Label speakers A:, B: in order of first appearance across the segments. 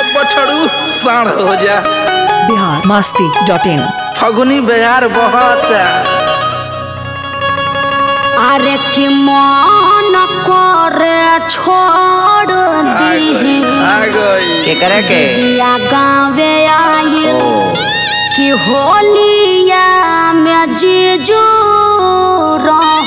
A: अब बछड़ू साढ़ हो जा
B: बिहार मस्ती डॉट इन
A: फगुनी बिहार बहुत
C: अरे कि मन करे छोड़ दी
A: आ गई
D: केकरा के
C: दिया गावे आई
D: ओ
C: कि होलिया में जीजू रह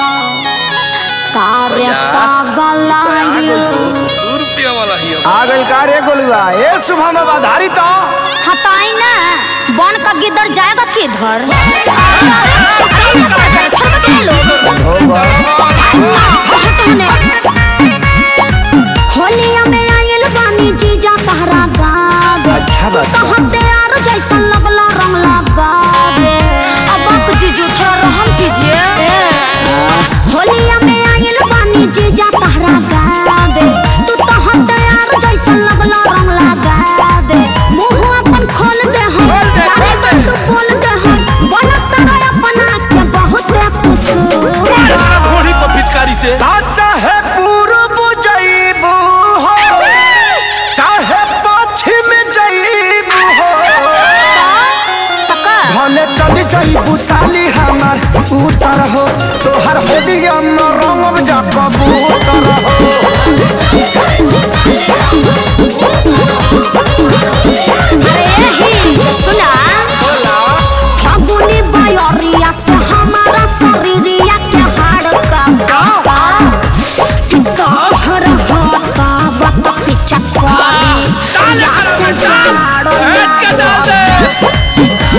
C: तारे पागल आई
A: दू रुपया वाला ही अब।
D: आ गइल का रे गोलुआ ए शुभम आधारी तो
C: हटाई ना बन का गिदर जाएगा किधर होलिया में आयल बानी जीजा तहरा गावे
D: अच्छा बात बा।
C: कहत यार जैसा लगला रंग लगावे अब आप जीजू थोड़ा रहम कीजिए होलिया में आयल बानी जीजा तहरा गावे तू कहत यार जैसा लगला रंग लगावे मुंह अपन खोल दे हम तारे बात तू बोल दे हम बनत रहे अपना के बहुत कुछ
A: इसका घोड़ी पर पिचकारी से
D: चाहे पूर्व जइबू हो चाहे पश्चिम जइबू हो
C: तका
D: भले चली जइबू साली हमार उतर हो तोहर होलिया में रंगब जा कबूतर हो
C: अरे ही सुना फागुनी बयरिया से हमारा शरीरिया के हाड़ का बाबा तोहर होता बत पीछा करी या से जाड़ो
A: बैठ के डाल दे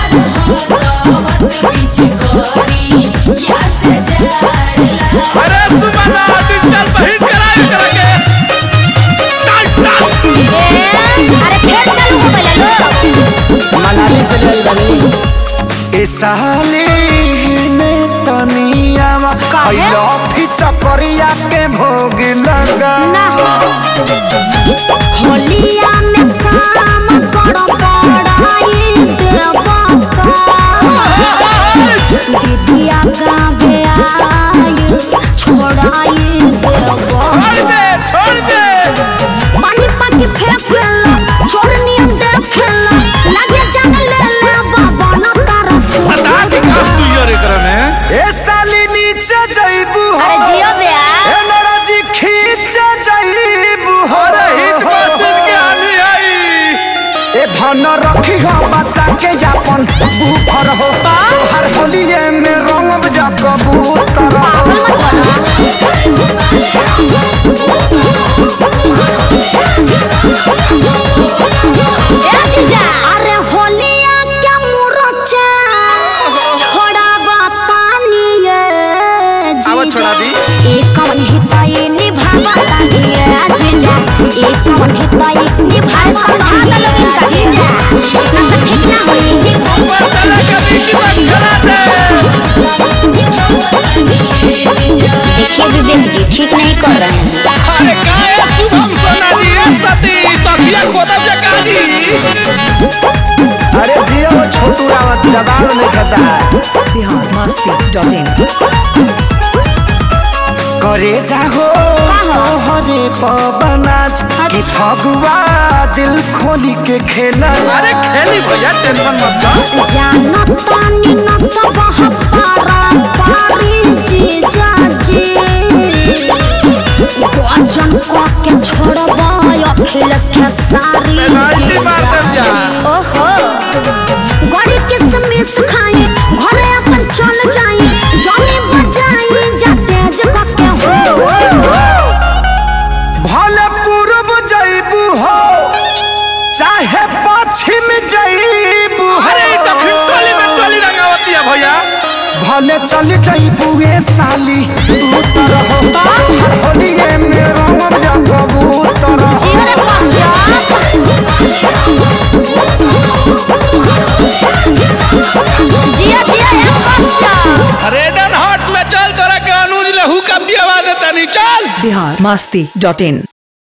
A: अरे सुमना डिजिटल बहिन कराए करा के टाल टाल
C: ए, अरे फिर चालू हो गइल लो
D: मनाली से गइल बनी ए साली ने तनिया
C: काहे?
D: हैलो फिचकरिया के भोग लगा
C: ना हो होलिया में काम करो पड़ाई देवा दीदिया गावे आई छोड़ाई देवा
A: छोड़ दे छोड़ दे
C: पानी पाकी फेंक लेला छोड़नी हम देख लेला लगे जान ले ले बाबा न तारा
A: सदा के का सुइया रे करे में
D: ए साली नीचे जइबू हो
C: अरे जियो बे
D: ए नरजी खींचे जइबू हो
A: अरे हिट मशीन के आनी आई
D: ए धन रखी हो बच्चा के यापन बूफर हो तोहर होलिए में रंगब जा कबूतर
C: पागल
D: हो
C: मत बना ए जीजा अरे होलिया के मुरचा छोड़ा बतानी ये
A: आवा छोड़ा दी।
C: एक कवन हिताई निभावा तानी ये जीजा एक कवन हिताई निभाए समझा दे लोगन का जीजा ना तो ठीक ना होई
A: मसाला के बीच में खड़ा दे
E: देखिए विवेक जी ठीक नहीं कर रहे हैं
A: अरे काय शुभम सोना जी रे सती सखिया खोदब जे काजी
D: अरे जियो छोटू रावत जवाब नहीं खाता है
B: बिहार मस्ती डॉट इन
D: करे जाहो तोहरे पवनाज कि फगुआ दिल खोली के खेला
A: अरे खेली भैया टेंशन मत लो
C: जानो तानी न सब हपारा पारी जीजा जी वचन को के छोड़बा अखिलेश के सारी
A: पेनाल्टी मार देब जा।
C: ओहो गड़ी किसमिस खाए घरे अपन चल जाए जमी बजाई जाते जग के हो
D: भले पूर्व जइबू हो चाहे पश्चिम जइबू हो
A: अरे ई तो खिटोली में चोली रंगावती है भैया
D: भले चल जइबू ए साली उतर हो हर होलिए में रंगब जा कबूतर हो
C: जीवन कश्यप जिया जिया एक कश्यप
A: रेडन हॉट में चल तोरा के अनुज लहू का बियावा देता नहीं चल
B: बिहार मस्ती डॉट इन